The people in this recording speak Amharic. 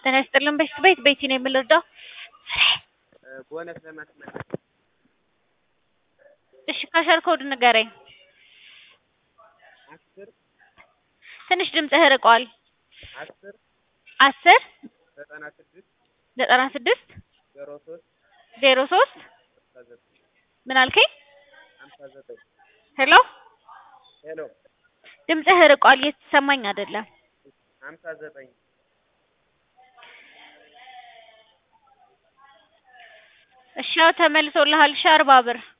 ጤና ይስጥልን በሽት ቤት ቤቲ ነው የምንረዳው? ቦነስ ለማስመለስ እሺ ካሸር ኮድ ንገረኝ። አስር ትንሽ ድምፅህ ርቋል። አስር አስር ዘጠና ስድስት ዘጠና ስድስት ዜሮ ሶስት ዜሮ ሶስት ሀምሳ ዘጠኝ ምን አልከኝ? ሀምሳ ዘጠኝ ሄሎ ሄሎ ድምፅህ ርቋል እየተሰማኝ አይደለም። ሀምሳ ዘጠኝ እሺ ያው ተመልሶልሃል። እሺ አርባ ብር